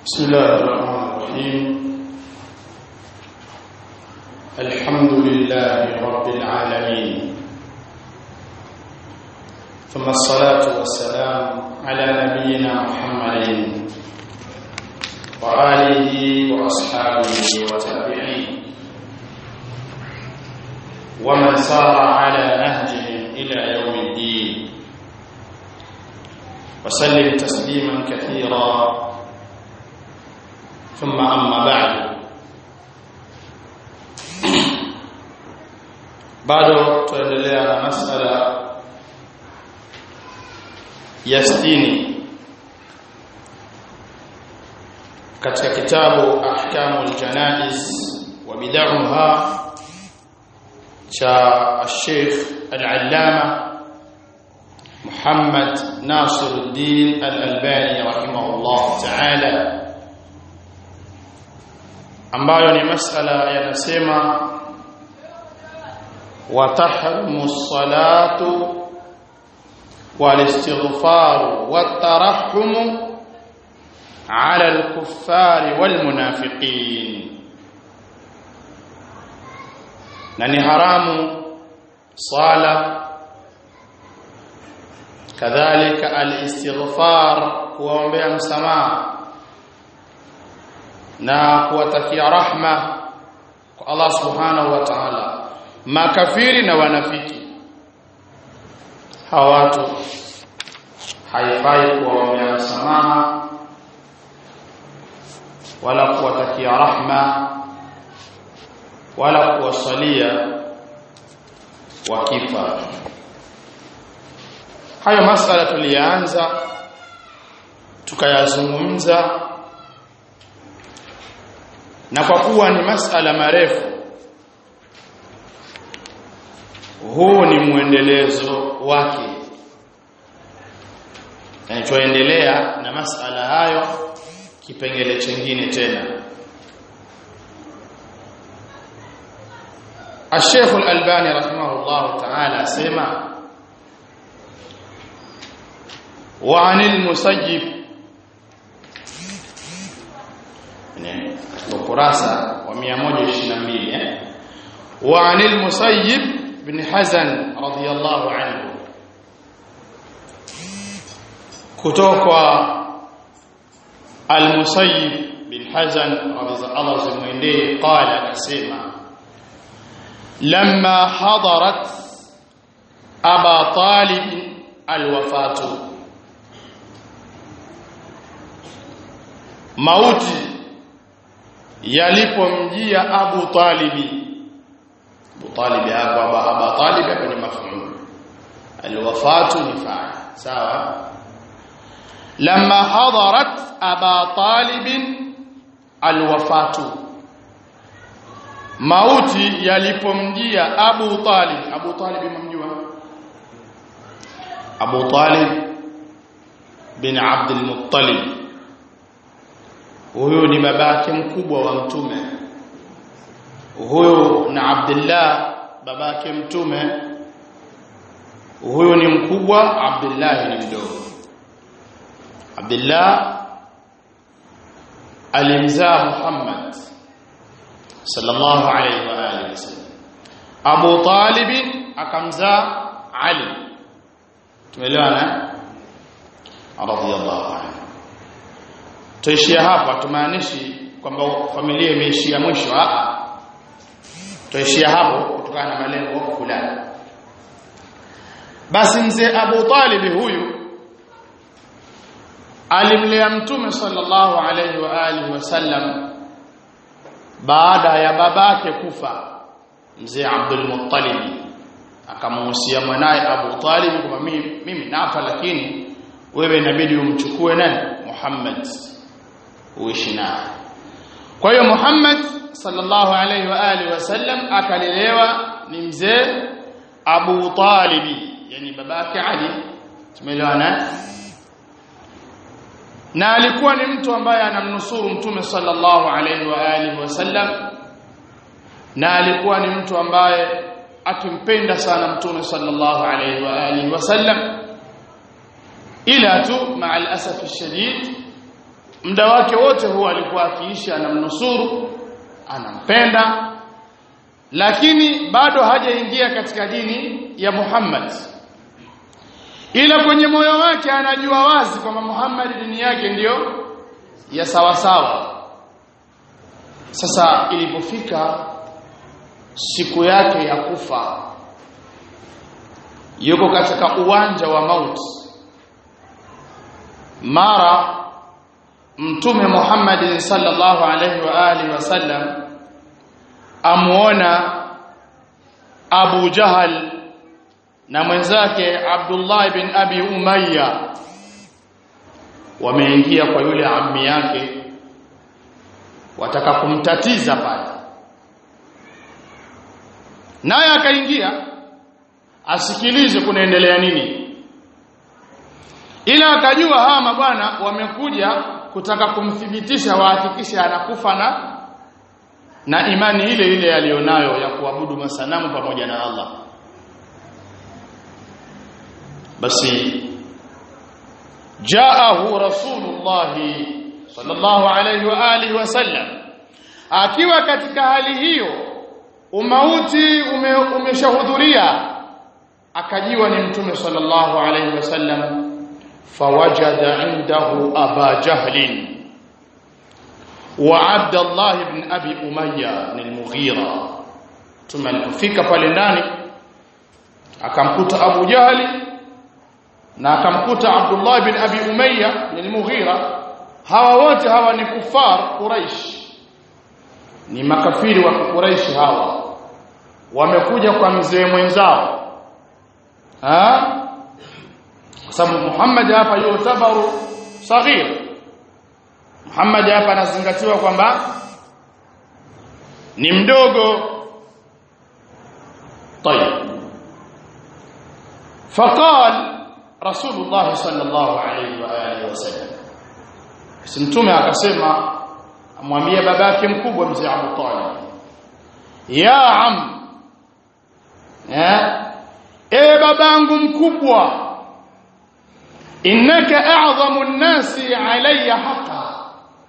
بسم الله الرحمن الرحيم الحمد لله رب العالمين ثم الصلاة والسلام على نبينا محمد وآله وأصحابه وتابعين ومن سار على نهجهم إلى يوم الدين وسلم تسليما كثيرا ثم أما بعد bado tuendelea na masala ya sitini katika kitabu ahkamul janaiz wa bid'aha cha Sheikh Al-Allama Muhammad Nasiruddin Al-Albani rahimahullah ta'ala ambayo ni masala yanasema وتحرم الصلاة والاستغفار والترحم على الكفار والمنافقين نني حرام صلاة كذلك الاستغفار kuombea msamaha na kuwatakia rahma kwa Allah subhanahu wa ta'ala makafiri na wanafiki hawa watu haifai kuwaombea msamaha wala kuwatakia rahma wala kuwasalia wakifa hayo masala tulianza tukayazungumza na kwa kuwa ni masala marefu huu ni mwendelezo wake yani tuendelea na masala hayo kipengele chengine tena الشيخ الألباني رحمه الله تعالى سمع وعن المسيب يعني ukurasa wa 122 eh وعن المسيب بن حزن رضي الله عنه kutoka المسيب بن حزن رضي الله عنه قال akasema لما حضرت ابا طالب الوفاه mauti yalipomjia Abu Talibi Abu Talib hapa Abu Talib hapa ni maf'ul alwafatu ni fa'il sawa lamma hadarat Aba Talib alwafatu mauti yalipomjia Abu Talib Abu Talib mumjua Abu Talib bin Abd al-Muttalib huyo ni babake mkubwa wa mtume huyo na Abdullah babake mtume huyo ni mkubwa Abdullah ni mdogo Abdullah alimzaa Muhammad sallallahu alayhi wa alihi wasallam Abu Talib akamzaa Ali tumeelewana radiyallahu anhu tuishia hapa tumaanishi kwamba familia imeishia mwisho a tuishia hapo kutokana na malengo fulani basi mzee Abu Talib huyu alimlea mtume sallallahu alaihi wa alihi wasallam baada ya babake kufa mzee Abdul Muttalib akamuhusia mwanaye Abu Talib kwamba mimi, mimi nafa lakini wewe inabidi umchukue nani Muhammad uishi naye kwa hiyo Muhammad sallallahu alaihi wa alihi wasallam akalelewa ni mzee Abu Talibi yani babake Ali tumeelewana na alikuwa ni mtu ambaye anamnusuru mtume sallallahu alaihi wa alihi wasallam na alikuwa ni mtu ambaye akimpenda sana mtume sallallahu alaihi wa alihi wasallam ila tu maa al-asaf shadid muda wake wote huwa alikuwa akiishi anamnusuru anampenda lakini bado hajaingia katika dini ya Muhammad ila kwenye moyo wake anajua wazi kwamba Muhammad dini yake ndiyo ya sawa sawa sasa ilipofika siku yake ya kufa yuko katika uwanja wa mauti mara mtume Muhammad sallallahu alaihi wa alihi wasallam amuona Abu Jahal na mwenzake Abdullah ibn Abi Umayya wameingia kwa yule ammi yake wataka kumtatiza pale naye akaingia asikilize kunaendelea nini ila akajua hawa mabwana wamekuja kutaka kumthibitisha wahakikishe anakufa na na imani ile ile aliyonayo ya kuabudu masanamu pamoja na Allah basi jaahu rasulullah sallallahu alayhi wa alihi wasallam akiwa katika hali hiyo umauti ume, umeshahudhuria akajiwa ni mtume sallallahu alayhi wasallam fawajada indahu aba jahlin wa abdullah ibn abi umayya al-mughira mtume alipofika pale ndani akamkuta abu jahli na akamkuta abdullah ibn abi umayya al-mughira hawa wote hawa ni kufar quraish ni makafiri wa quraish hawa wamekuja kwa mzee mwenzao ha kwa sababu Muhammad hapa yutabaru saghir Muhammad hapa anazingatiwa kwamba ni mdogo طيب فقال رسول الله صلى الله عليه واله وسلم mtume akasema amwambie babake mkubwa mzee Abu Talib ya am eh e babangu mkubwa innaka a'zamu an-nasi alayya haqa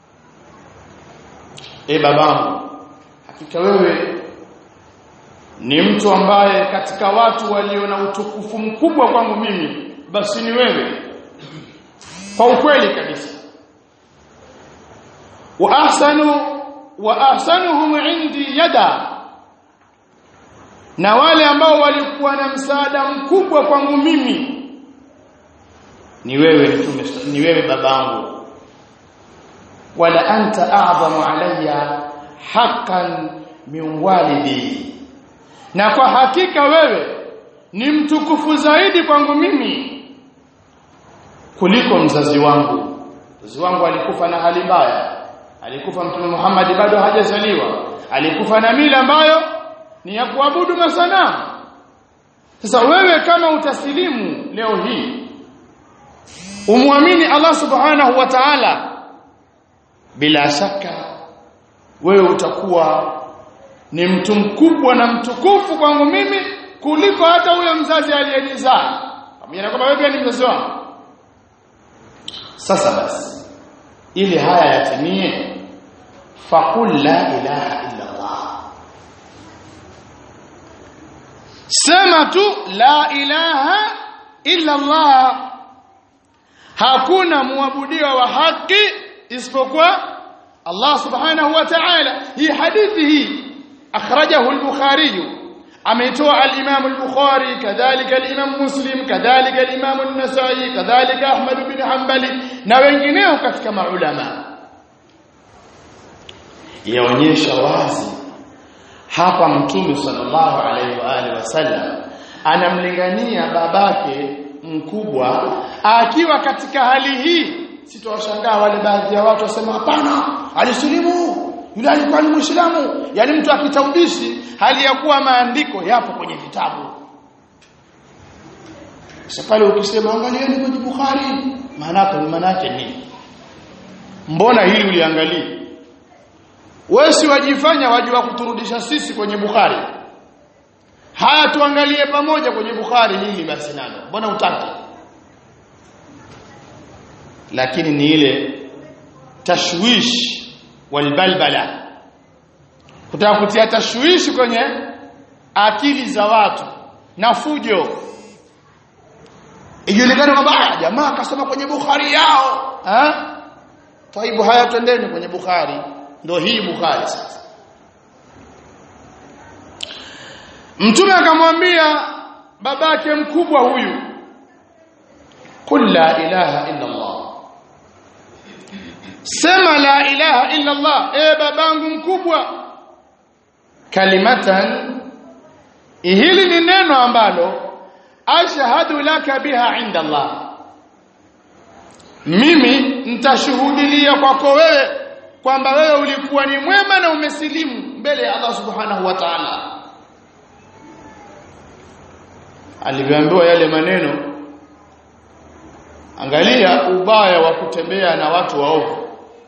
e babangu hakika wewe ni mtu ambaye katika watu walio na utukufu mkubwa kwangu mimi basi ni wewe kwa ukweli kabisa wa ahsanu wa ahsanuhum indi yada na wale ambao walikuwa na msaada mkubwa kwangu mimi ni wewe mtume ni wewe babangu wala anta a'zamu alayya haqqan min walidi na kwa hakika wewe ni mtukufu zaidi kwangu mimi kuliko mzazi wangu mzazi wangu alikufa na hali mbaya alikufa mtume Muhammad bado hajazaliwa alikufa na mila ambayo ni ya kuabudu masanamu sasa wewe kama utasilimu leo hii umwamini Allah subhanahu wa ta'ala bila shaka wewe utakuwa ni mtu mkubwa na mtukufu kwangu mimi kuliko hata huyo mzazi aliyenizaa pamoja na kwamba wewe pia ni mzazi wangu sasa basi ili haya yatimie faqul la ilaha illa Allah sema tu la ilaha illa Allah hakuna muabudiwa wa haki isipokuwa Allah subhanahu wa ta'ala hii hadithi hii akhrajahu al-bukhari ameitoa al-imam al-bukhari kadhalika al-imam muslim kadhalika al-imam an-nasai kadhalika ahmad bin hanbali na wengineo katika maulama yaonyesha wazi hapa mtume sallallahu alaihi wa alihi wasallam anamlingania babake mkubwa akiwa katika hali hii sitowashangaa wale baadhi ya watu wasema hapana alisilimu yule alikuwa ni muislamu yani mtu akitaubishi hali ya kuwa maandiko yapo kwenye vitabu sasa pale ukisema angalieni kwenye Bukhari maana maana yake nini mbona hili uliangalia wewe si wajifanya wajua kuturudisha sisi kwenye Bukhari haya tuangalie pamoja kwenye Bukhari hili basi nalo mbona utaki lakini ni ile tashwish walbalbala kutaka kutia tashwishi kwenye akili za watu na fujo ijulikane kwamba jamaa akasoma kwenye Bukhari yao ha taibu haya twendeni kwenye Bukhari ndio hii Bukhari sasa Mtume akamwambia babake mkubwa huyu kul la ilaha illa Allah sema la ilaha illa Allah e babangu mkubwa kalimatan hili ni neno ambalo ashhadu laka biha inda Allah mimi nitashuhudilia kwako wewe kwamba wewe ulikuwa ni mwema na umesilimu mbele ya Allah subhanahu wa ta'ala alivyoambiwa yale maneno angalia ubaya wa kutembea na watu waovu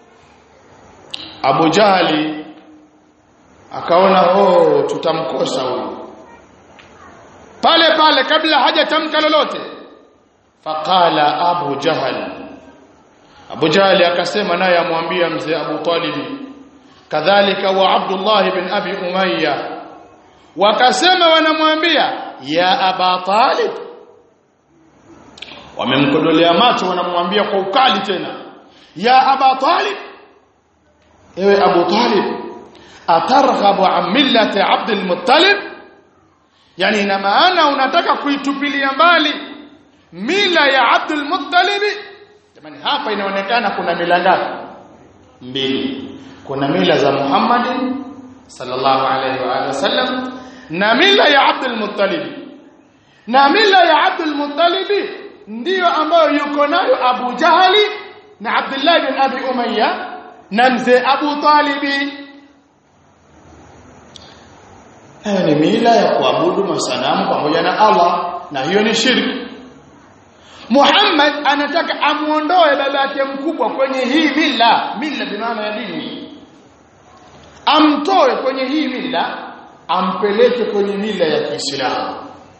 Abu Jahali akaona oh tutamkosa huyu pale pale kabla hajatamka lolote faqala Abu Jahal Abu Jahal akasema naye amwambia mzee Abu Talib kadhalika wa Abdullah ibn Abi Umayya wakasema wanamwambia ya Aba Talib wamemkodolea macho wanamwambia kwa ukali tena ya Aba Talib ewe Abu Talib atarghabu an millati Abdul Muttalib yani ina maana unataka kuitupilia mbali mila ya Abdul Muttalib jamani hapa inaonekana kuna mila ngapi mbili kuna mila za Muhammad sallallahu alaihi wa alihi wasallam na mila ya Abdul Muttalib na mila ya Abdul Muttalib ndiyo ambayo yuko nayo Abu Jahali na Abdullah bin Abi Umayya na mzee Abu Talibi Haya ni mila ya kuabudu masanamu pamoja na Allah na hiyo ni shirki. Muhammad anataka amuondoe babake mkubwa kwenye hii mila, mila bi maana ya dini. Amtoe kwenye hii mila, ampeleke kwenye mila ya Kiislamu.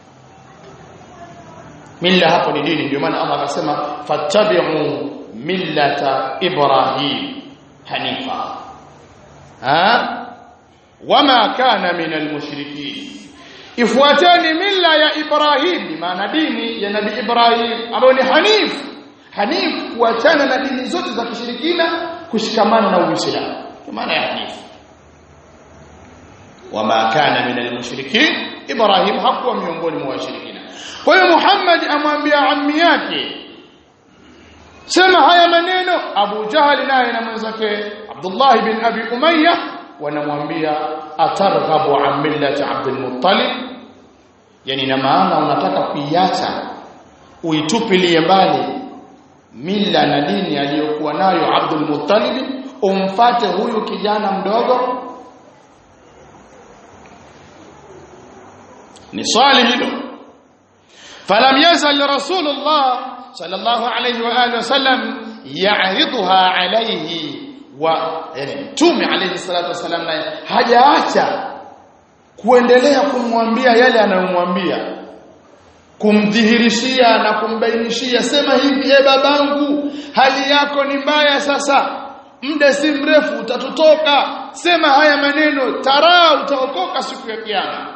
Mila hapo ni dini, ndio maana Allah akasema fattabi'u millata Ibrahim hanifa. Ha? wama kana minal mushrikin ifuateni mila ya Ibrahim maana dini ya nabii Ibrahim ambayo ni hanif hanif kuachana na dini zote za kishirikina kushikamana na Uislamu maana ya hanif wama kana minal mushrikin Ibrahim hakuwa miongoni mwa washirikina kwa hiyo Muhammad amwambia ammi yake sema haya maneno Abu Jahal naye na mwenzake Abdullah bin Abi Umayyah wanamwambia atarghabu an millati Abdul Muttalib yani na maana unataka kuiacha uitupilie mbali mila na dini aliyokuwa nayo Abdul Muttalib umfate huyu kijana mdogo ni swali hilo falam yazal rasulullah sallallahu alayhi wa alihi wasallam ya'ridha alayhi wa yani mtume alayhi salatu wasalam naye hajaacha kuendelea kumwambia yale anayomwambia kumdhihirishia na kumbainishia sema hivi e babangu hali yako ni mbaya sasa muda si mrefu utatutoka sema haya maneno taraa utaokoka siku ya kiyama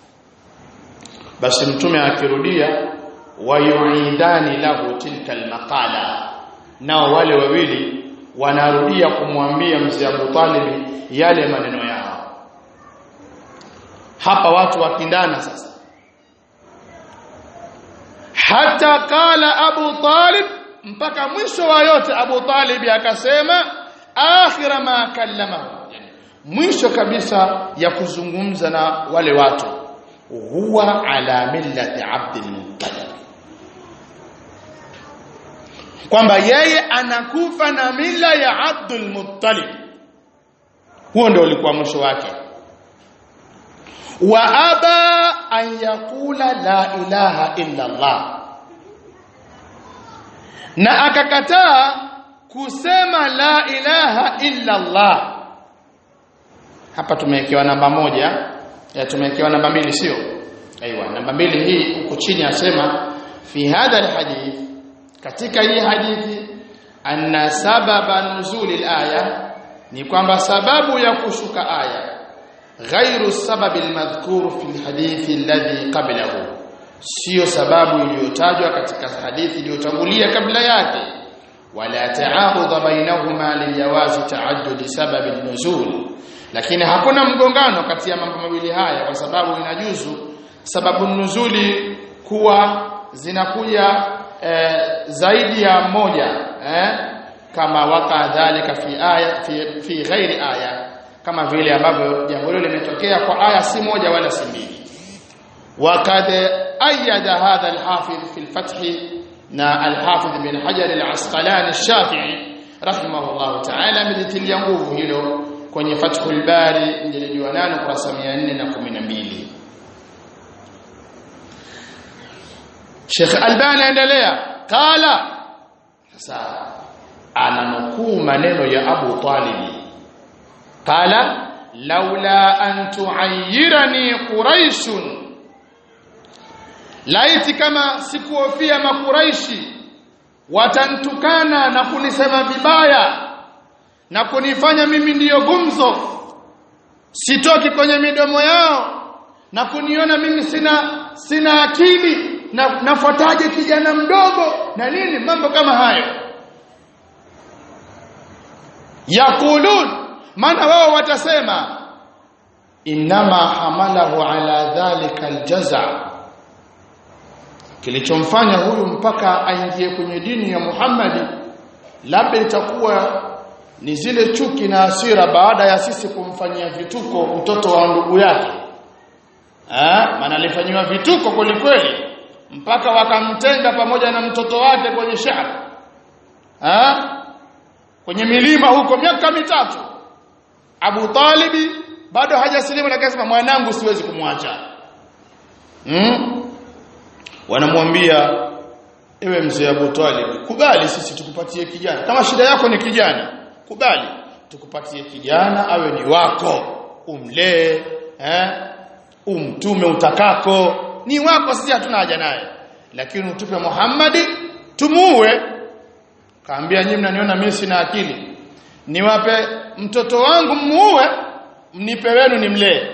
basi mtume akirudia wayuidani lahu tilka almaqala nao wale wawili wanarudia kumwambia mzee Abu Talib yale maneno yao hapa watu wakindana sasa hata kala Abu Talib mpaka mwisho wa yote Abu Talib akasema akhira ma kallamahu mwisho kabisa ya kuzungumza na wale watu huwa ala millati Abdul Muttalib kwamba yeye anakufa na mila ya Abdul Muttalib huo ndio ulikuwa mwisho wake wa aba an yakula la ilaha illa Allah na akakataa kusema la ilaha illa Allah hapa tumewekewa namba moja ya tumewekewa namba mbili sio aiywa namba mbili hii huko chini asema fi hadha alhadith katika hii hadithi anna sababa nuzuli alaya ni kwamba sababu ya kushuka aya ghairu sababi almadhkur fi alhadithi alladhi qablahu sio sababu iliyotajwa katika hadithi iliyotangulia kabla yake wala ta'arud bainahuma lijawazi ta'addud sababi nuzul lakini hakuna mgongano kati ya mambo mawili haya kwa sababu inajuzu sababu nuzuli kuwa zinakuja eh, zaidi ya moja eh, kama waka dhalika fi aya fi, fi ghairi aya kama vile ambavyo jambo hilo limetokea kwa aya si moja wala si mbili وقد أيد هذا الحافظ في الفتح نا الحافظ بن حجر العسقلاني الشافعي رحمه الله تعالى مدتiliya nguvu hilo kwenye Fathul Bari mjeledi wa 8 kurasa 412 Sheikh Albani endelea qala sasa ananukuu maneno ya Abu Talib qala laula an tu'ayyirani quraishun laiti kama sikuhofia makuraishi watantukana na kunisema vibaya na kunifanya mimi ndiyo gumzo sitoki kwenye midomo yao na kuniona mimi sina sina akili na nafuataje kijana mdogo na nini mambo kama hayo yakulun maana wao watasema inama hamalahu ala dhalika aljaza kilichomfanya huyu mpaka aingie kwenye dini ya Muhammadi labda itakuwa ni zile chuki na hasira baada ya sisi kumfanyia vituko mtoto wa ndugu yake ah maana alifanywa vituko kweli kweli mpaka wakamtenga pamoja na mtoto wake kwenye shamba ah kwenye milima huko miaka mitatu Abu Talibi bado hajasilimu lakini akasema mwanangu siwezi kumwacha mm? wanamwambia ewe mzee Abu Talib kubali sisi tukupatie kijana kama shida yako ni kijana kubali tukupatie kijana awe ni wako umlee eh umtume utakako ni wako sisi hatuna haja naye lakini utupe Muhammadi tumuue kaambia nyinyi mnaniona mimi sina akili niwape mtoto wangu muue mnipe wenu nimlee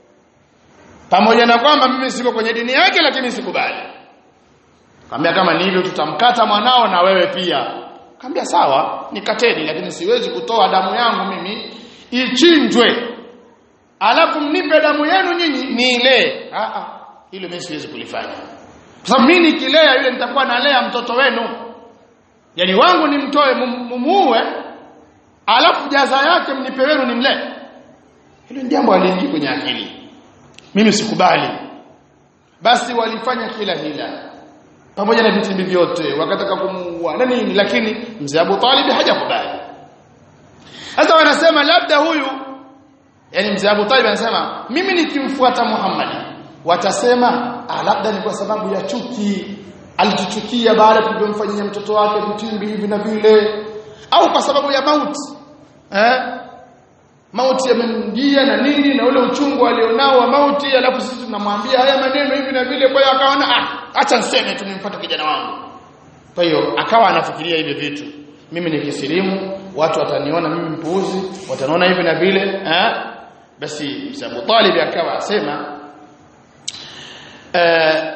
pamoja na kwamba mimi siko kwenye dini yake lakini sikubali Kaambia kama ni hivyo tutamkata mwanao na wewe pia. Kaambia sawa, nikateni lakini siwezi kutoa damu yangu mimi ichinjwe. Alafu mnipe damu yenu nyinyi niile. Ah ah, hilo mimi siwezi kulifanya. Kwa sababu mimi nikilea yule nitakuwa nalea mtoto wenu. Yaani wangu nimtoe mumuue alafu jaza yake mnipe wenu nimlee. Hilo ni jambo aliingia kwenye akili. Mimi sikubali. Basi walifanya kila hila pamoja na vitimbi vyote wakataka kumuua na nini lakini mzee Abu Talib hajakubali sasa wanasema labda huyu yani mzee Abu Talib anasema mimi nikimfuata Muhammad watasema ah labda ni kwa sababu ya chuki alituchukia baada tulivyomfanyia mtoto wake vitimbi hivi na vile au kwa sababu ya mauti eh mauti yamemjia na nini na ule uchungu alionao wa mauti alafu sisi tunamwambia haya maneno hivi na vile kwa hiyo akaona ah acha niseme tu nimfuate kijana wangu kwa hiyo akawa anafikiria hivi vitu mimi nikisilimu watu wataniona mimi mpuuzi wataniona hivi na vile eh basi Abu Talib akawa asema eh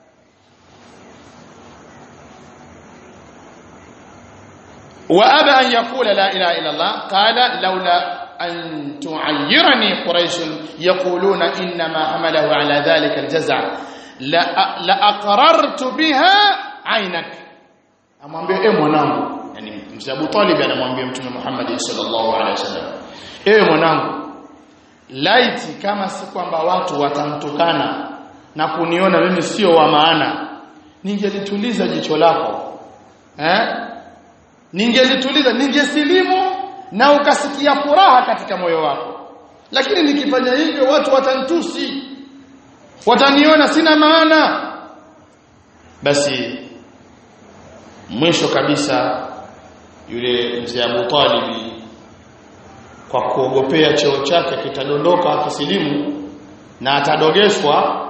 وابى ان يقول لا اله الا الله قال لولا أن تعيرني قريش يقولون إنما حمله على ذلك الجزع لأقررت بها عينك amwambia e mwanangu yani mzee Abu Talib anamwambia mtume Muhammad sallallahu alaihi wasallam ewe mwanangu laiti kama si kwamba watu watamtukana na kuniona mimi sio wa maana ningelituliza jicho lako eh ningelituliza ningesilimu na ukasikia furaha katika moyo wako lakini nikifanya hivyo watu watantusi wataniona sina maana basi mwisho kabisa yule mzee Abu Talib kwa kuogopea cheo chake kitadondoka akisilimu na atadogeshwa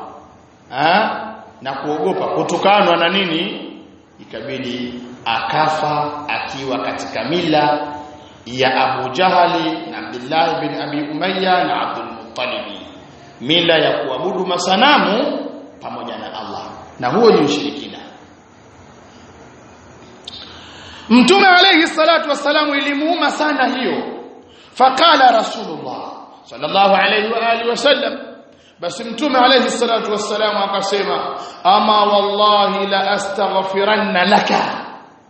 na kuogopa kutukanwa na nini ikabidi akafa akiwa katika mila ya Abu Jahali na Abdullah bin Abi Umayya na Abdul Muttalib mila ya kuabudu masanamu pamoja na Allah na huo ni ushirikina Mtume alayhi salatu wassalamu ilimuuma sana hiyo faqala rasulullah sallallahu alayhi wa alihi wasallam basi mtume alayhi salatu wassalamu akasema ama wallahi la astaghfiranna laka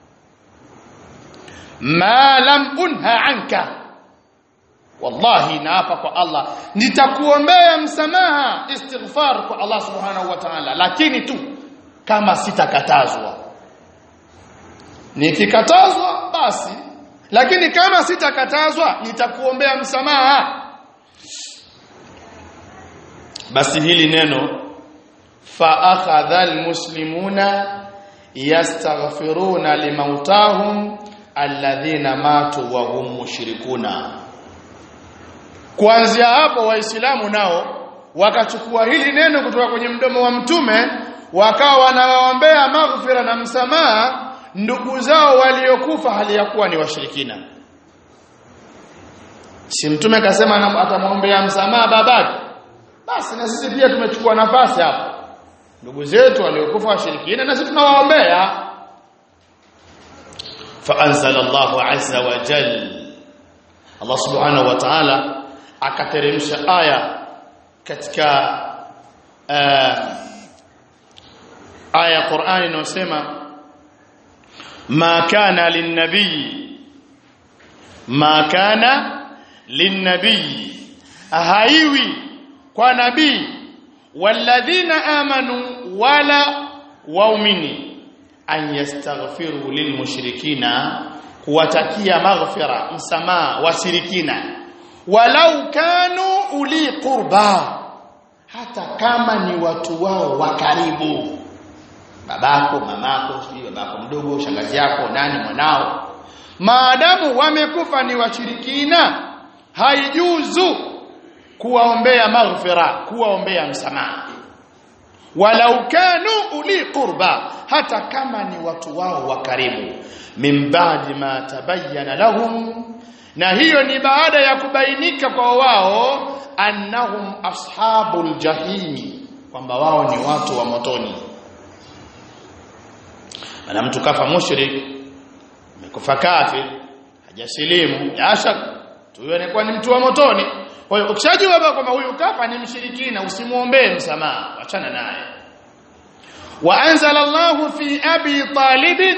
ma lam unha anka wallahi naapa kwa Allah nitakuombea msamaha istighfar kwa Allah subhanahu wa ta'ala lakini tu kama sitakatazwa nikikatazwa basi lakini kama sitakatazwa nitakuombea msamaha basi hili neno fa akhadha almuslimuna yastaghfiruna limautahum alladhina matu wa hum mushrikuna kuanzia hapo waislamu nao wakachukua hili neno kutoka kwenye mdomo wa mtume wakawa wanawaombea maghfira na msamaha ndugu zao waliokufa hali ya kuwa ni washirikina si mtume akasema atamwombea msamaha babake basi na sisi pia tumechukua nafasi hapo ndugu zetu waliokufa washirikina na sisi tunawaombea فانزل الله عز وجل Allah subhanahu wa ta'ala akateremsha aya katika uh, aya ya Qur'ani inayosema ma kana linnabii ma kana linnabii haiwi kwa nabii walladhina amanu wala waumini an yastaghfiru lilmushrikina kuwatakia maghfira msamaha washirikina walau kanu uli qurba hata kama ni watu wao wa karibu babako mamako sijui babako mdogo shangazi yako nani mwanao maadamu wamekufa ni washirikina haijuzu kuwaombea maghfira kuwaombea msamaha walau kanu uli qurba hata kama ni watu wao wa karibu min ba'di ma tabayyana lahum na hiyo ni baada ya kubainika kwa wao annahum ashabul jahimi kwamba wao ni watu wa motoni ana mtu kafa mushrik amekufa kafir hajasilimu yashak huyo anakuwa ni mtu wa motoni kwa hiyo ukishajua kwamba huyu kafa ni mshirikina usimuombee msamaha achana naye wa anzala Allahu fi abi talib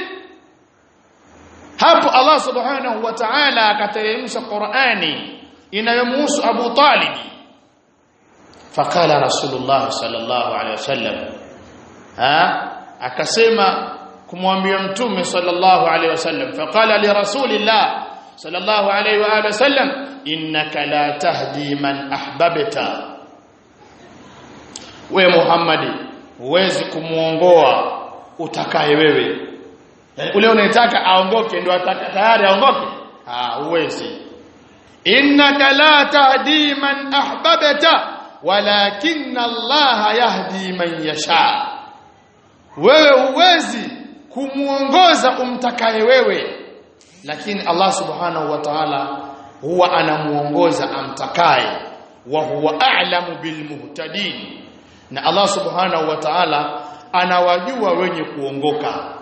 hapo Allah subhanahu wa ta'ala akateremsha Qur'ani inayomhusu Abu Talib fakala Rasulullah sallallahu alaihi wasallam ha akasema kumwambia mtume sallallahu alaihi wasallam faqala li rasulillah sallallahu alaihi wa alihi wasallam innaka la tahdi man ahbabta we Muhammadi huwezi kumuongoa utakaye wewe yani ule unayetaka aongoke ndio tayari aongoke ah huwezi innaka la tahdi man ahbabta walakin Allah yahdi man yasha wewe huwezi kumuongoza umtakaye wewe lakini Allah subhanahu wa ta'ala huwa anamuongoza amtakaye wa huwa a'lamu bilmuhtadin na Allah subhanahu wa ta'ala anawajua wenye kuongoka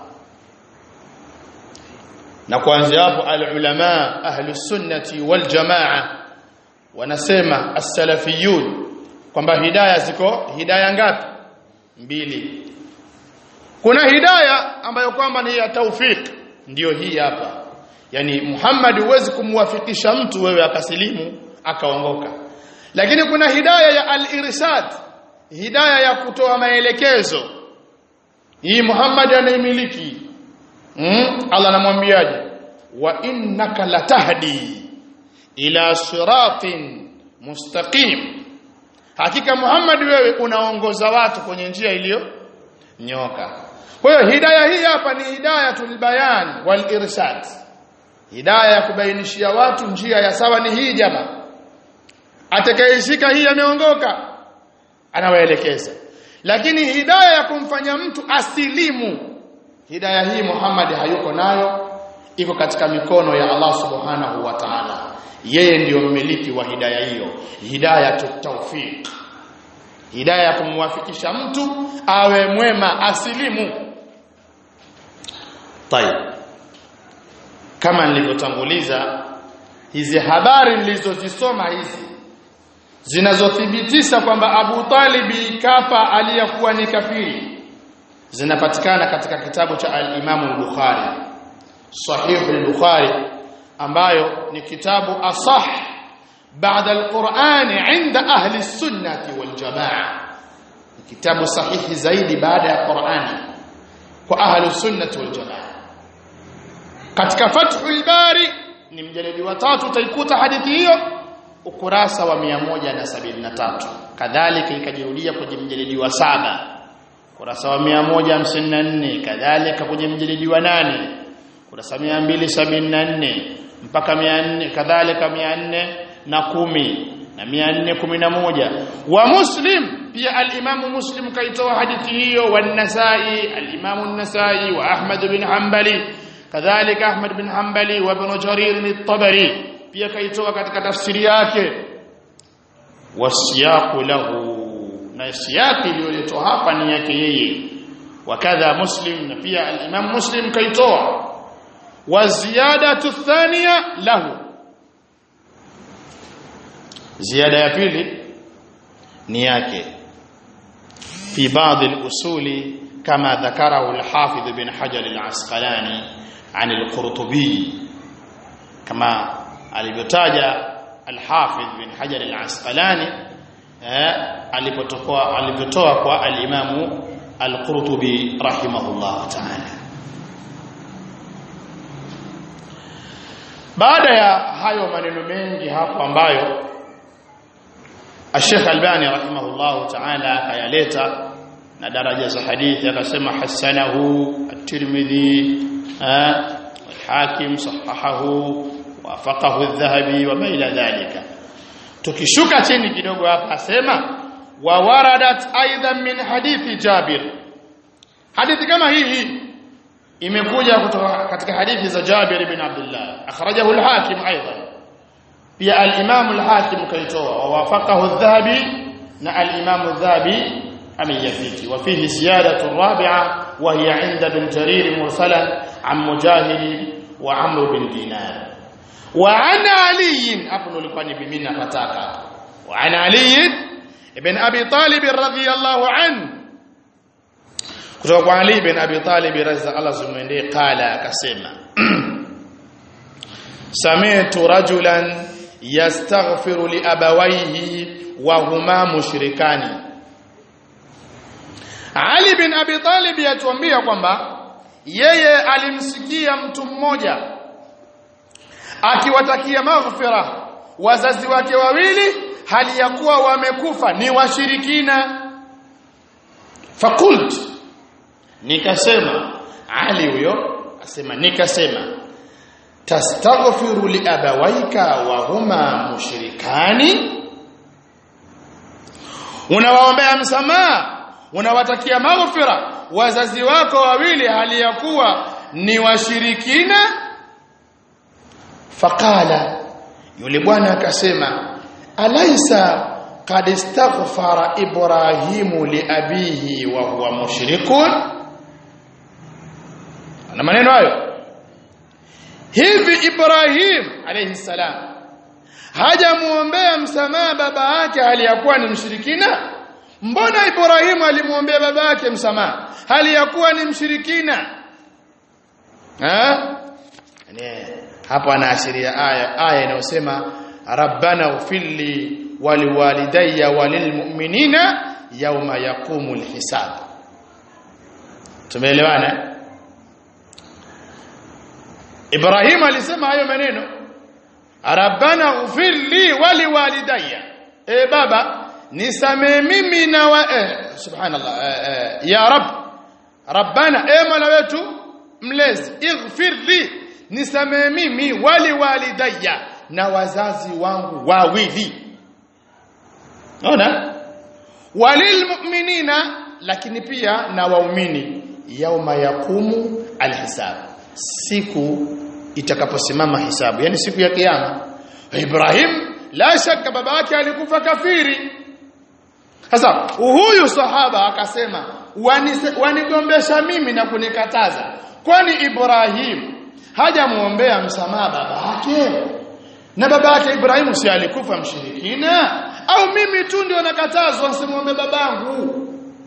na kuanzia hapo alulama ahlus sunnati wal jamaa wanasema as-salafiyun kwamba hidayah ziko hidayah ngapi mbili kuna hidayah ambayo kwamba ni ya taufik ndiyo hii hapa yani Muhammad huwezi kumwafikisha mtu wewe akasilimu akaongoka lakini kuna hidayah ya al-irshad hidayah ya kutoa maelekezo hii Muhammad anaimiliki mm? Allah anamwambiaje wa innaka latahdi ila siratin mustaqim hakika Muhammad wewe unaongoza watu kwenye njia iliyo nyoka kwa hiyo hidayah hii hapa ni hidayatul bayan wal irshad hidayah ya kubainishia watu njia ya sawa ni hii jamaa atakayeshika hii ameongoka anawaelekeza lakini hidayah ya kumfanya mtu asilimu hidayah hii Muhammad hayuko nayo iko katika mikono ya Allah subhanahu wa ta'ala yeye ndiyo mmiliki wa hidayah hiyo hidayah tawfiq hidayah kumwafikisha mtu awe mwema asilimu tayeb kama nilivyotanguliza hizi habari nilizozisoma hizi zinazothibitisha kwamba Abu Talibi kafa aliyakuwa ni kafiri zinapatikana katika kitabu cha al-Imam al-Bukhari Sahih al-Bukhari ambayo ni kitabu asah baada al-Qur'an 'inda ahli sunnati wal jamaa kitabu sahihi zaidi baada ya Qur'ani kwa ahli sunnati wal jamaa katika Fathul Bari ni mjalidi wa tatu utaikuta hadithi hiyo ukurasa wa 173 kadhalika ikajirudia kwenye mjalidi wa saba ukurasa wa 154 kadhalika kwenye mjalidi wa nane ukurasa 274 mpaka 400 kadhalika 400 na kumi na 411 wa Muslim pia al-Imam Muslim kaitoa hadithi hiyo wa An-Nasa'i al-Imam An-Nasa'i wa Ahmad bin Hanbali kadhalika Ahmad bin Hanbali wa Ibn Jarir al-Tabari pia kaitoa katika tafsiri yake wasiyaqu lahu na siyaqi iliyoletwa hapa ni yake yeye wakadha Muslim na pia al-Imam Muslim kaitoa wa ziyadatu thaniya lahu ziada ya pili ni yake fi baadhi al-usuli kama dhakarahu al-Hafidh bin Hajar al-Asqalani عن القرطبي كما alivyotaja al-Hafidh bin Hajar al-Asqalani alipotoa alivyotoa kwa al-Imam al-Qurtubi rahimahullah ta'ala baada ya hayo maneno mengi hapo ambayo Sheikh Albani rahimahullah ta'ala akayaleta na daraja za hadithi akasema hasanahu at-Tirmidhi والحاكم صححه وافقه الذهبي وما الى ذلك tukishuka chini kidogo hapa asema wa waradat aidan min hadithi Jabir hadithi kama hii imekuja kutoka katika hadithi za Jabir ibn Abdullah akhrajahu al-Hakim aidan pia al-Imam al-Hakim kaitoa wa wafaqahu adh-Dhahabi na al-Imam adh-Dhahabi ameyafiki wa fihi ziyadatu rabi'a wa hiya 'inda bin Jarir mursalan عن مجاهد وعمرو بن دينار وعن علي hapo nilikuwa ni mimi napataka وعن علي ابن ابي طالب رضي الله عنه kutoka kwa Ali ibn Abi Talib radhiya Allah zumwendee qala akasema sami'tu rajulan yastaghfiru li abawayhi wa huma mushrikani Ali bin Abi Talib yatuambia kwamba yeye alimsikia mtu mmoja akiwatakia maghfira wazazi wake wawili hali ya kuwa wamekufa ni washirikina fakult nikasema ali huyo asema nikasema tastaghfiru li abawaika wa huma mushrikani unawaombea msamaha unawatakia maghfira wazazi wako wawili hali ya kuwa ni washirikina faqala yule bwana akasema alaisa qad istaghfara ibrahimu li abihi wa huwa mushrikun na maneno hayo hivi ibrahim alayhi salam hajamuombea msamaha baba yake hali ya kuwa ni mshirikina mbona Ibrahimu alimwombea baba yake msamaha hali ya kuwa ni mshirikina eh yani hapo anaashiria aya aya inayosema rabbana ufilli waliwalidayya walilmu'minina yawma yaqumul hisab tumeelewana Ibrahim alisema hayo maneno rabbana ufilli waliwalidayya e baba nisamee mimi na wa eh, subhanallah eh, eh, ya rab rabbana e mola wetu mlezi ighfir li nisamee mimi wali walidayya na wazazi wangu wawili naona walil mu'minina lakini pia na waumini yauma yakumu alhisab siku itakaposimama hisabu yani siku ya kiyama Ibrahim la shaka baba yake alikufa kafiri sasa huyu sahaba akasema wanigombesha mimi na kunikataza kwani Ibrahim hajamuombea msamaha baba yake na baba yake Ibrahim si alikufa mshirikina au mimi tu ndio nakatazwa nsimuombe babangu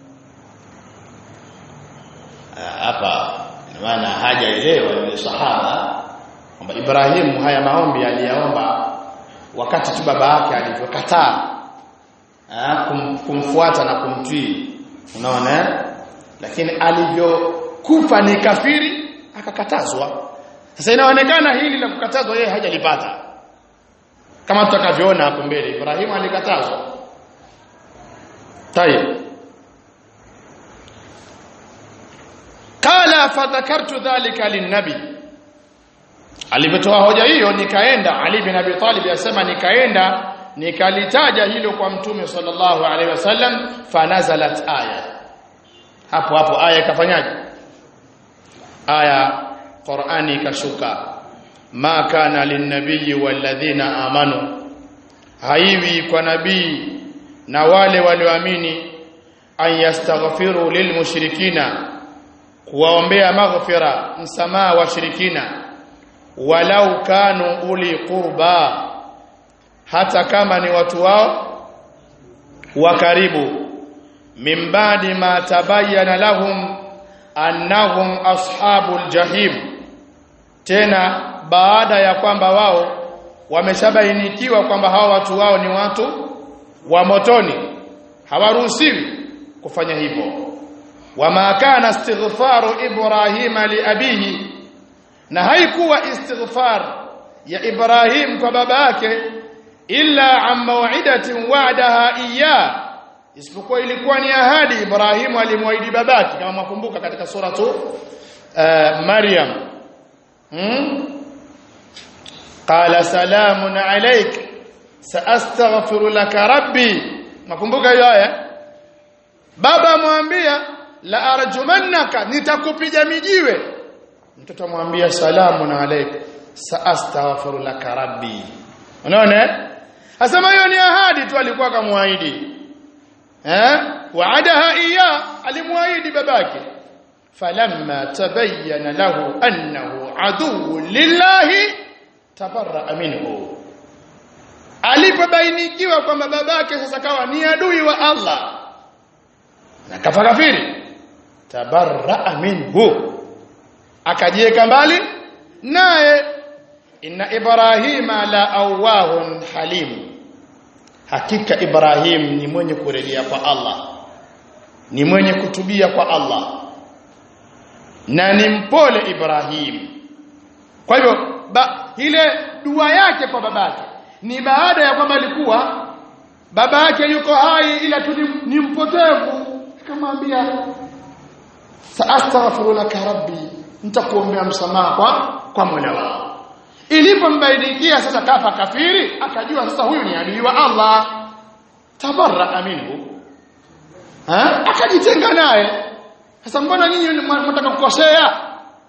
hapa maana hajaelewa yule sahaba kwamba Ibrahim haya maombi aliyaomba wakati tu baba yake alivyokataa kum, kumfuata na kumtii unaona lakini alivyokufa ni kafiri akakatazwa sasa inaonekana hili la kukatazwa yeye hajalipata kama tutakavyoona hapo mbele Ibrahim alikatazwa tayeb qala fadhakartu dhalika linnabi alivyotoa hoja hiyo nikaenda Ali bin Abi Talib yasema nikaenda nikalitaja hilo kwa mtume sallallahu alaihi wasallam fanazalat aya hapo hapo aya ikafanyaje aya Qur'ani ikashuka ma kana linnabiyyi walladhina amanu haiwi kwa nabii na wale walioamini an yastaghfiru lilmushrikina kuwaombea maghfira msamaha wa shirikina walau kanu uli qurba hata kama ni watu wao wa karibu min ba'di ma tabayyana lahum annahum ashabul jahim tena baada ya kwamba wao wameshabainikiwa kwamba hao watu wao ni watu wa motoni hawaruhusiwi kufanya hivyo wama kana istighfaru ibrahima liabihi na haikuwa istighfar ya ibrahim kwa baba yake illa an maw'idatin wa'daha iya isipokuwa ilikuwa ni ahadi ibrahim alimwahidi babake kama mwakumbuka katika suratu uh, maryam hmm? qala salamun alayk saastaghfiru laka rabbi mwakumbuka hiyo aya baba amwambia la arjumannaka nitakupiga mijiwe mtoto amwambia salamun alayk saastaghfiru laka rabbi unaona asema hiyo ni ahadi tu alikuwa akamwaahidi eh waadaha iya alimwaahidi babake falamma tabayyana lahu annahu adu lillahi tabarra minhu alipobainikiwa kwamba babake sasa kawa ni adui wa Allah na kafa kafiri tabarra minhu akajieka mbali naye inna ibrahima la awahun halim hakika ibrahim ni mwenye kurejea kwa Allah ni mwenye kutubia kwa Allah na ni mpole ibrahim kwa hivyo ile dua yake kwa babake ni baada ya kwamba alikuwa baba yake yuko hai ila tu ni mpotevu akamwambia saastaghfiru laka rabbi nitakuombea msamaha kwa kwa Mola wao ilipombainikia sasa kafa kafiri akajua sasa huyu ni adui wa Allah tabarra minhu ha akajitenga naye sasa mbona nyinyi mnataka kukosea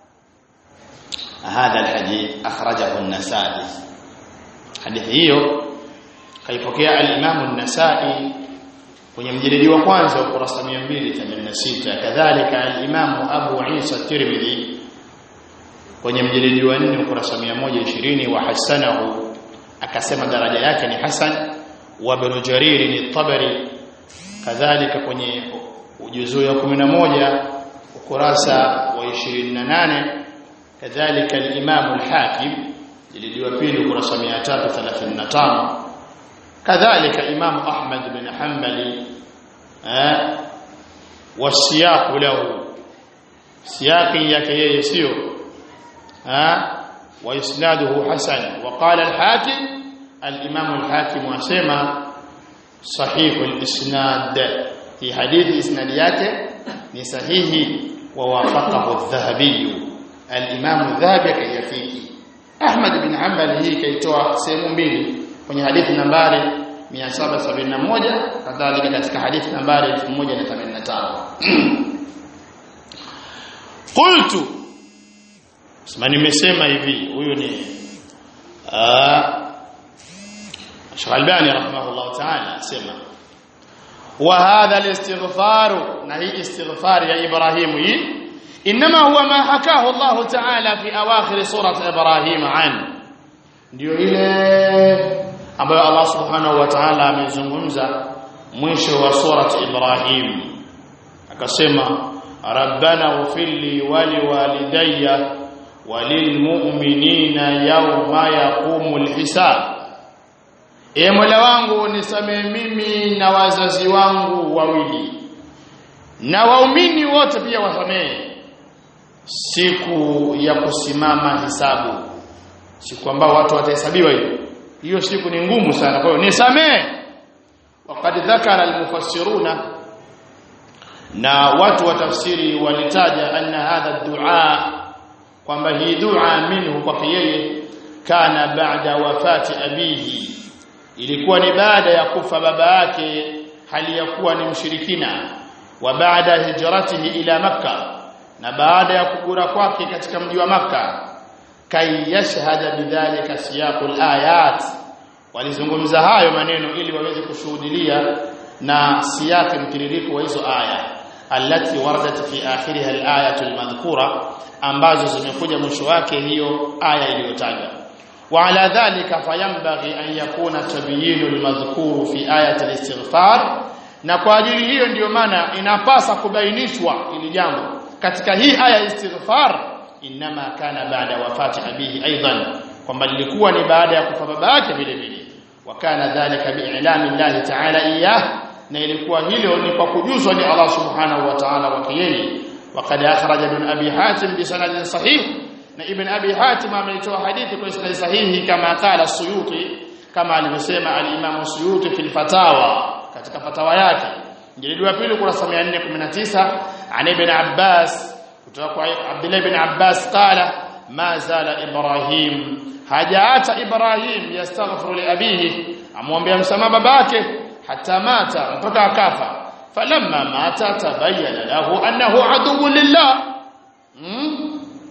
هذا الحديث أخرجه النسائي hadithi hiyo kaipokea al-Imam an-Nasa'i kwenye mjilidi wa kwanza ukurasa 286 kadhalika al-Imam Abu Isa Tirmidhi kwenye mjilidi wa 4 ukurasa 120 wa hasanahu akasema daraja yake ni hasan wa Ibn Jarir ni Tabari kadhalika kwenye ujuzu ya 11 ukurasa wa 28 kadhalika al-Imam al-Hakim jilidi wa pili ukurasa 335 kadhalika Imam Ahmad bin Hanbali eh wasiyaq lahu siyaqi yake yeye sio eh wa isnaduhu hasan wa qala al-Hakim al-Imam al-Hakim wasema sahih al-isnad fi hadithi isnad yake ni sahihi wa wafaqahu adh-Dhahabi al-Imam adh-Dhahabi kayafiki Ahmad bin Hanbal hii kaitoa sehemu mbili kwenye hadithi nambari 771 kadhalika katika hadithi nambari 1085 qultu sema nimesema hivi huyu ni ah Sheikh Albani rahimahullah ta'ala asema wa hadha al-istighfar na hii istighfar ya Ibrahim hii inma huwa ma hakahu Allah ta'ala fi awakhir surat Ibrahim an ndio ile ambayo Allah subhanahu wa ta'ala amezungumza mwisho wa surat Ibrahim akasema rabbana ufilli wali walidayya walilmu'minina yawma yaqumul hisab E Mola wangu nisamee mimi na wazazi wangu wawili na waumini wote pia wasamee siku ya kusimama hisabu siku ambao watu watahesabiwa hiyo hiyo siku ni ngumu sana kwa hiyo nisamee waqad dhakara almufassiruna na watu wa tafsiri walitaja anna hadha dua kwamba hii dua minhu kwa yeye kana baada wafati abihi ilikuwa ni baada ya kufa baba yake hali ya kuwa ni mshirikina wa baada hijratihi ila makka na baada ya kugura kwake katika mji wa makka kai yashhada bidhalika siyaqul ayat walizungumza hayo maneno ili waweze kushuhudilia na siyaqi mtiririko wa hizo aya allati waradat fi akhiriha al-ayatu al-madhkura ambazo zimekuja mwisho wake hiyo aya iliyotajwa وعلى ذلك فينبغي أن يكون تبيين المذكور في آية الاستغفار na kwa ajili hiyo ndiyo maana inapasa kubainishwa ili jambo katika hii aya istighfar inma kana baada wafati abihi aidan kwamba lilikuwa ni baada ya kufa baba yake vile vile wakana dhalika bi'ilami Allah ta'ala iyah na ilikuwa hilo ni kwa kujuzwa ni Allah subhanahu wa ta'ala wake yeye وقد أخرج ابن أبي حاتم بسند صحيح na ibn abi hatim ameitoa hadithi kwa isnad sahihi kama qala suyuti kama alivyosema al-imam suyuti fil fatawa katika fatawa yake jilidi ya pili kurasa 419 an ibn abbas kutoka kwa abdullah ibn abbas qala ma zala ibrahim hajaata ibrahim yastaghfiru li abihi amwombea msamaha babake hata mata mpaka akafa falamma mata tabayyana lahu annahu aduwwu lillah hmm?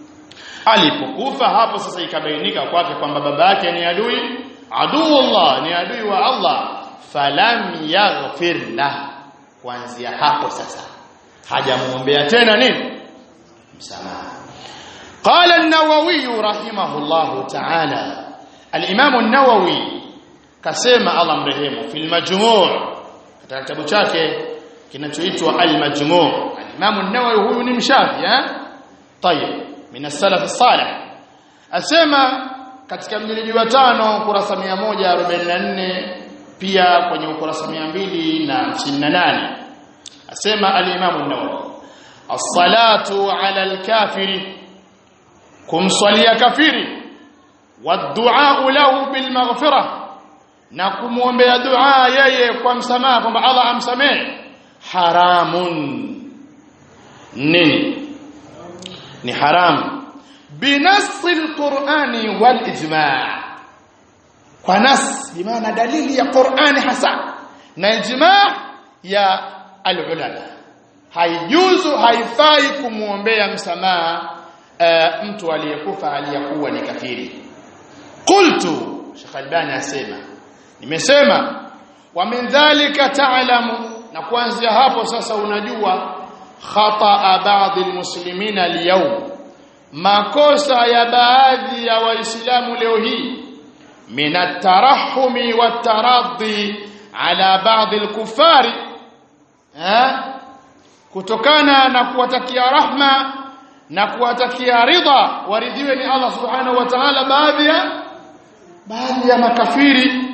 alipokufa hapo sasa ikabainika kwake kwamba baba yake ni adui aduullah ni adui wa Allah falam yaghfir la kuanzia hapo sasa hajamuombea tena nini msamaha qala an-nawawi rahimahullah ta'ala al-imam an-nawawi kasema Allah mrehemu fil majmu' katika kitabu chake kinachoitwa al-majmu' al-imam an-nawawi huyu ni mshafi eh tayeb min as-salaf as-salih asema katika mjilidi wa tano kurasa 144 pia kwenye ukurasa 258 asema al-Imam an-Nawawi as-salatu 'ala al-kafiri kumswalia kafiri wad-du'a lahu bil maghfirah na kumwombea dua yeye kwa msamaha kwamba Allah amsamehe haramun nini ni haram binasi alqur'ani wal ijma' kwa nas bimaana dalili ya Qur'ani hasa na ijma' ya alulama haijuzu haifai kumuombea msamaha uh, mtu aliyekufa aliyakuwa ni kafiri qultu Sheikh Albani asema nimesema wa min dhalika ta'lamu na kuanzia hapo sasa unajua khata baadhi almuslimina alyawm makosa ya baadhi ya waislamu leo hii min at-tarahumi wat-taraddi ala baadhi al-kuffari kutokana na kuwatakia rahma na kuwatakia ridha waridhiwe ni Allah subhanahu wa ta'ala baadhi ya baadhi ya makafiri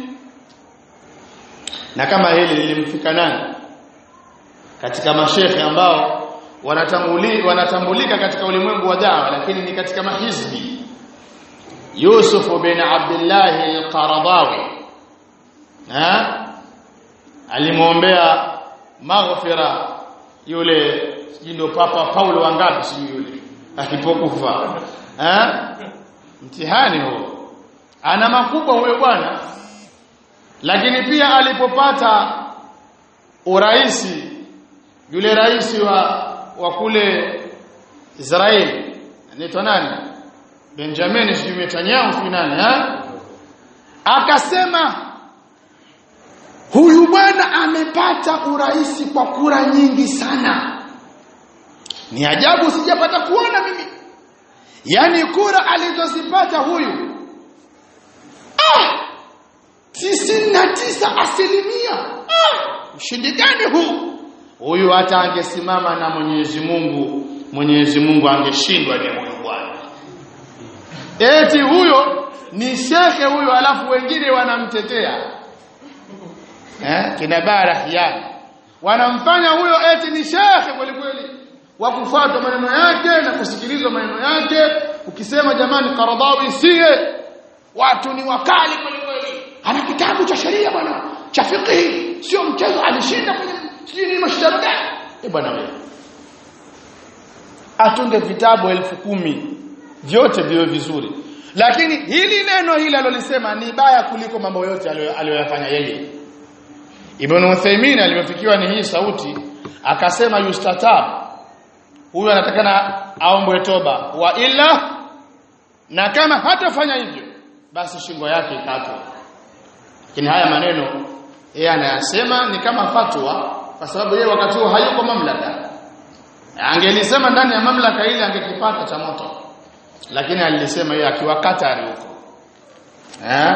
na kama hili lilimfika nani katika mashekhe ambao wanatambuli wanatambulika katika ulimwengu wa dawa lakini ni katika mahizbi Yusuf bin Abdullah al-Qaradawi ha alimuombea maghfira yule ndio papa Paulo wangapi sijui yule alipokufa ha mtihani huo ana makubwa huyo bwana lakini pia alipopata uraisi yule rais wa wa kule Israeli anaitwa nani Benjamin sijui Netanyahu sijui nani eh akasema huyu bwana amepata uraisi kwa kura nyingi sana ni ajabu sijapata kuona mimi yani kura alizozipata huyu ah tisini na tisa asilimia ah ushindi gani huu huyu hata angesimama na Mwenyezi Mungu Mwenyezi Mungu angeshindwa ni huyu bwana eti huyo ni shekhe huyo alafu wengine wanamtetea eh kina barahiani wanamfanya huyo eti ni shekhe kweli kweli wa kufuata maneno yake na kusikilizwa maneno yake ukisema jamani Karadhawi siye watu ni wakali kweli kweli ana kitabu cha sheria bwana cha fiqh sio mchezo alishinda kwenye sijui ni mashindano gani eh bwana wewe atunge vitabu elfu kumi vyote viwe vizuri lakini hili neno hili alolisema ni baya kuliko mambo yote aliyoyafanya yeye Ibn Uthaymeen alipofikiwa ni hii sauti akasema yustatab huyu anatakana aombwe toba wa illa na kama hatafanya hivyo basi shingo yake ikatwe lakini haya maneno yeye anayasema ni kama fatwa kwa sababu yeye wakati huo hayuko mamlaka angelisema ndani ya mamlaka ile angekipata cha moto lakini alilisema yeye akiwa Qatar huko eh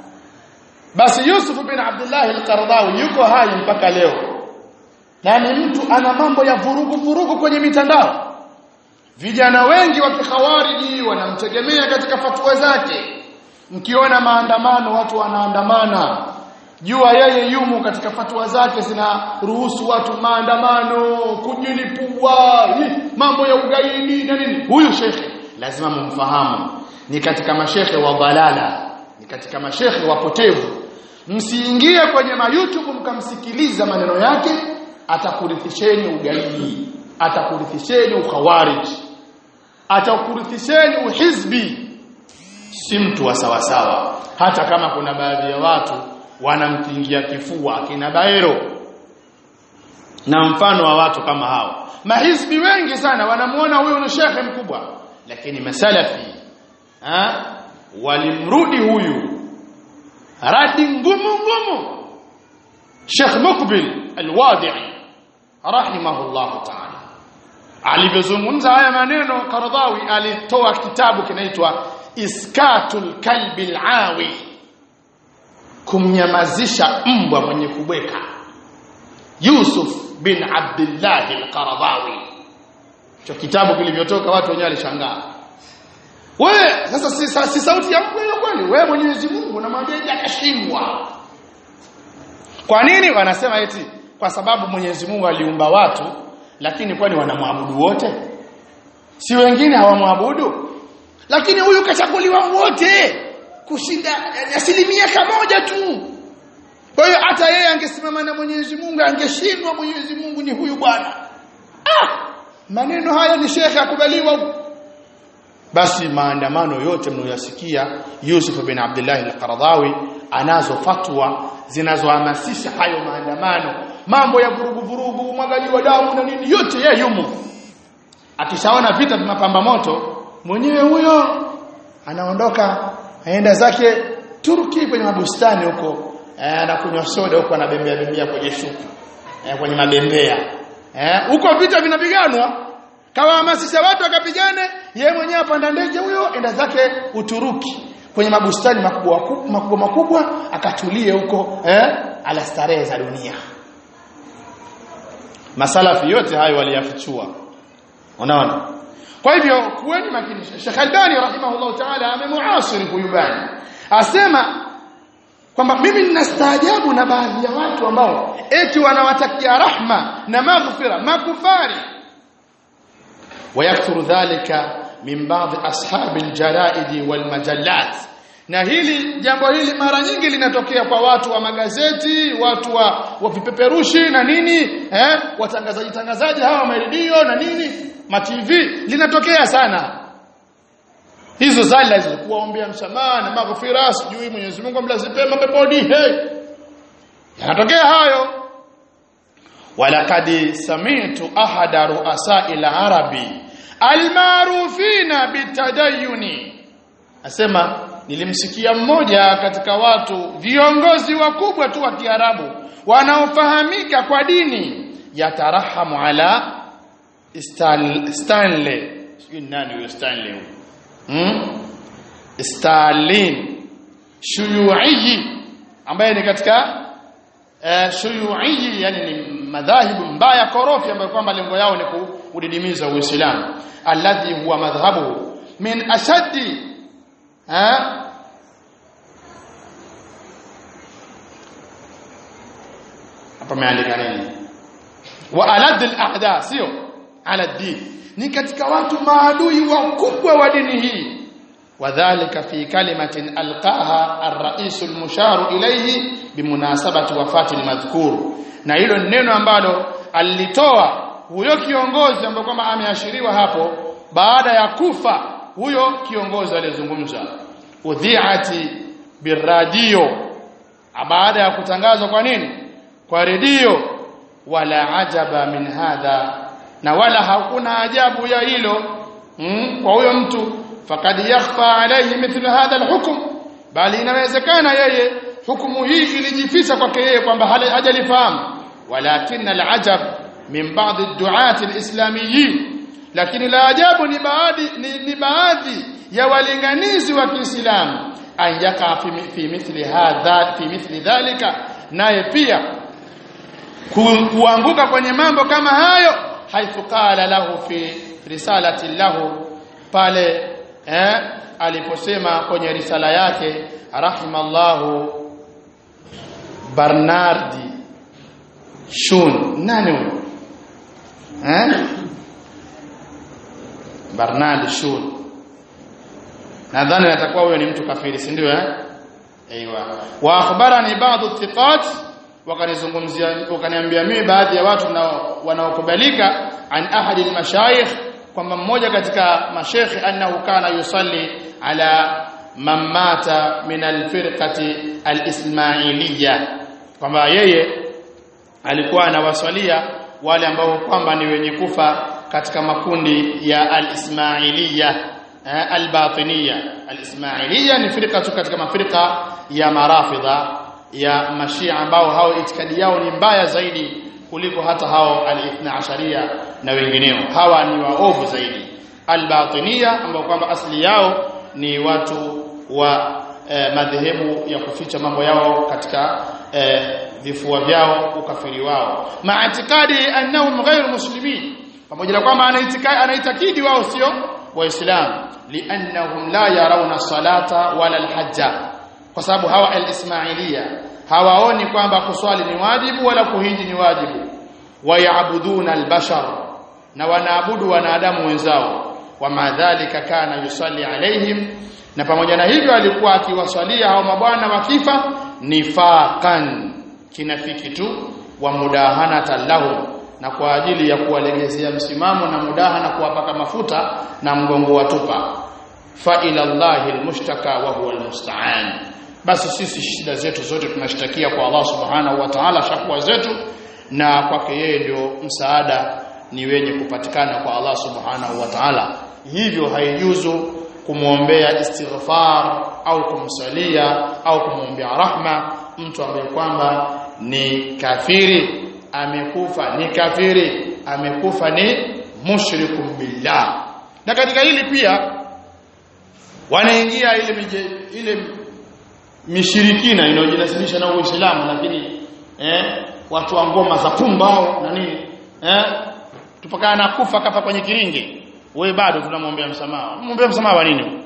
basi Yusuf bin Abdullah al-Qaradawi yuko hai mpaka leo na ni mtu ana mambo ya vurugu vurugu kwenye mitandao vijana wengi wa kikhawariji wanamtegemea katika fatwa zake mkiona maandamano watu wanaandamana jua yeye yumo katika fatwa zake zinaruhusu watu maandamano kujilipua mambo ya ugaidi na nini huyu shekhe lazima mumfahamu ni katika mashekhe wa balala ni katika mashekhe wapotevu msiingie kwenye ma YouTube mkamsikiliza maneno yake atakurithisheni ugaidi atakurithisheni ukhawarij atakurithisheni uhizbi si mtu wa sawasawa hata kama kuna baadhi ya watu wanamtingia kifua akina Baero na mfano wa watu kama hao mahizbi wengi sana wanamuona huyu ni shekhe mkubwa lakini masalafi ha? walimrudi huyu radi ngumu ngumu Sheikh Mukbil Al-Wadi'i rahimahullah ta'ala alivyozungumza haya maneno Karadhawi alitoa kitabu kinaitwa Iskatul Kalbi Al-Awi kumnyamazisha mbwa mwenye kubweka Yusuf bin Abdullah Al-Qaradhawi cho kitabu kilivyotoka watu wenyewe walishangaa wewe sasa si, si sauti ya Mungu hiyo kweli wewe Mwenyezi Mungu unamwambia akashindwa kwa nini wanasema eti kwa sababu Mwenyezi Mungu aliumba watu lakini kwani wanamwabudu wote si wengine hawamwabudu lakini huyu kachaguliwa wote kushinda yani asilimia kamoja tu kwa hiyo hata yeye angesimama na Mwenyezi Mungu angeshindwa Mwenyezi Mungu ni huyu bwana ah maneno haya ni shekhe akubaliwa basi maandamano yote mnayoyasikia Yusuf bin Abdullah al-Qaradhawi anazo fatwa zinazohamasisha hayo maandamano mambo ya vurugu vurugu mwagali wa damu na nini yote yeye yumo akishaona vita vinapamba moto mwenyewe huyo anaondoka aenda zake Turki kwenye mabustani huko anakunywa soda huko anabembea bembea kwenye shuku eh, kwenye mabembea eh huko vita vinapiganwa kawahamasisha watu wakapigane yeye mwenyewe apanda ndege huyo enda zake Uturuki kwenye mabustani makubwa makubwa makubwa akatulie huko eh ala starehe za dunia masalafi yote hayo waliyafichua unaona kwa hivyo kuweni makini Sheikh Albani rahimahullah ta'ala amemuasiri huyu bani asema kwamba mimi ninastaajabu na baadhi ya watu ambao eti wanawatakia rahma na maghfira makufari ويكثر ذلك من بعض اصحاب الجرائد والمجلات na hili jambo hili mara nyingi linatokea kwa watu wa magazeti watu wa, wa vipeperushi na nini eh watangazaji tangazaji hawa maredio na nini ma TV linatokea sana hizo zala hizo kuwaombea msamaha na maghfira sijui Mwenyezi Mungu amlazipe mapeponi hey yanatokea hayo walakad sami'tu ahada ru'asa ila arabi almarufina bitadayuni asema nilimsikia mmoja katika watu viongozi wakubwa tu wa Kiarabu wanaofahamika kwa dini yatarahamu ala Stan, Stanley sijui nani huyo Stanley huyo hmm? Stalin shuyuiji ambaye ni katika uh, shuyuiji yani ni madhahibu mbaya korofi ambayo kwamba lengo yao ni kudidimiza Uislamu alladhi huwa madhhabu min ashaddi ha hapa ameandika nini wa alad al-a'da sio ala din ni katika watu maadui wakubwa wa dini hii wadhālika fi kalimatin alqaha ar-ra'is al-mushar ilayhi bimunasabati wafati al-madhkur na hilo neno ambalo alitoa huyo kiongozi ambaye kwamba ameashiriwa hapo baada ya kufa huyo kiongozi alizungumza udhi'ati biradio baada ya kutangazwa kwa nini kwa redio wala ajaba min hadha na wala hakuna ajabu ya hilo mm, kwa huyo mtu fakad yakhfa alayhi mithlu hadha alhukm bali inawezekana yeye hukumu hii ilijificha kwake yeye kwamba hajalifahamu walakin alajab min ba'd ad-du'at al-islamiyyin lakini la ajabu ni baadhi ni, ni baadhi ya walinganizi wa Kiislamu an yaka fi, fi mithli hadha fi mithli dhalika naye pia ku, kuanguka kwenye mambo kama hayo haithu qala lahu fi risalati lahu pale eh, aliposema kwenye risala yake rahimallahu Bernardi Shun nani huyo eh Bernard Shun nadhani atakuwa huyo ni mtu kafiri si ndio eh aiywa wa akhbarani baadhi thiqat wakanizungumzia wakaniambia mimi baadhi ya watu wanaokubalika an ahadi almashayikh kwamba mmoja katika mashekhi annahu kana yusalli ala man mata min alfirqati alismailiyya kwamba yeye alikuwa anawaswalia wale ambao kwamba ni wenye kufa katika makundi ya al-Ismailiyya al-Batiniyya al-Ismailiyya ni firqa tu katika mafirqa ya marafidha ya mashia ambao hao itikadi yao ni mbaya zaidi kuliko hata hao al-Ithna Ashariya na wengineo hawa ni waovu zaidi al-Batiniyya ambao kwamba asili yao ni watu wa eh, madhehebu ya kuficha mambo yao katika eh, vifua vyao ukafiri wao maatikadi annahum ghairu muslimin pamoja na kwamba anaitakidi wao sio waislamu liannahum la yarawna salata wala alhajja kwa sababu hawa alismailia hawaoni kwamba kuswali ni wajibu wala kuhiji ni wajibu wayabuduna albashar na wanaabudu wanadamu wenzao wama dhalika kana yusalli alaihim na pamoja na hivyo alikuwa akiwaswalia hao mabwana wakifa nifaqan kinafiki tu wa mudahanata lahum na kwa ajili ya kuwalegezea msimamo na mudaha na kuwapaka mafuta na mgongo wa tupa fa ila Allahi almushtaka wa huwa almusta'an basi sisi shida zetu zote tunashtakia kwa Allah subhanahu wa ta'ala shakwa zetu na kwake yeye ndio msaada ni wenye kupatikana kwa Allah subhanahu wa ta'ala hivyo haijuzu kumwombea istighfar au kumsalia au kumwombea rahma mtu ambaye kwamba ni kafiri amekufa ni kafiri amekufa ni mushrikum billah na katika hili pia wanaingia ile mije, ile mishirikina inayojinasibisha na Uislamu lakini eh, watu wa ngoma za pumbao na nini eh, tupakana na kufa kafa kwenye kiringe wewe bado tunamwombea msamaha mwombea msamaha wa nini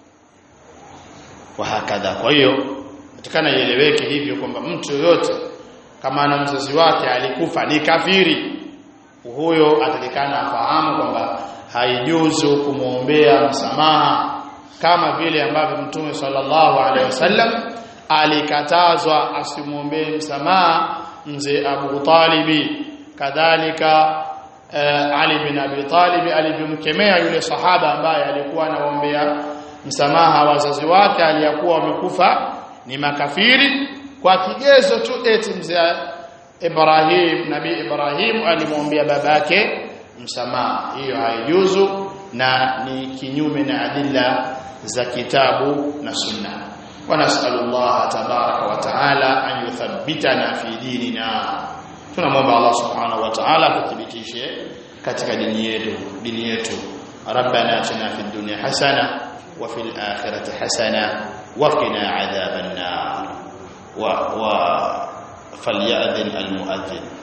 wa hakadha kwa hiyo natakana ieleweke hivyo kwamba mtu yoyote kama ana mzazi wake alikufa ni kafiri huyo atakikana afahamu kwamba haijuzu kumwombea msamaha kama vile ambavyo mtume sallallahu alaihi wasallam alikatazwa asimwombee msamaha mzee Abu Talibi kadhalika uh, Ali bin Abi Talib alivyomkemea yule sahaba ambaye alikuwa anaombea msamaha wazazi wake aliyakuwa wamekufa ni makafiri kwa kigezo tu eti mzee Ibrahim Nabii Ibrahim alimwombea babake msamaha hiyo haijuzu na ni kinyume na adilla za kitabu na sunna wa nas'alullah tabaraka wa taala an yuthabbitana fi dinina tunamwomba Allah subhanahu wa ta'ala kuthibitishe katika dini yetu dini yetu rabbana atina fid dunya hasana wa fil akhirati hasana wa qina adhaban nar wa wa falyadhin al muadhdhin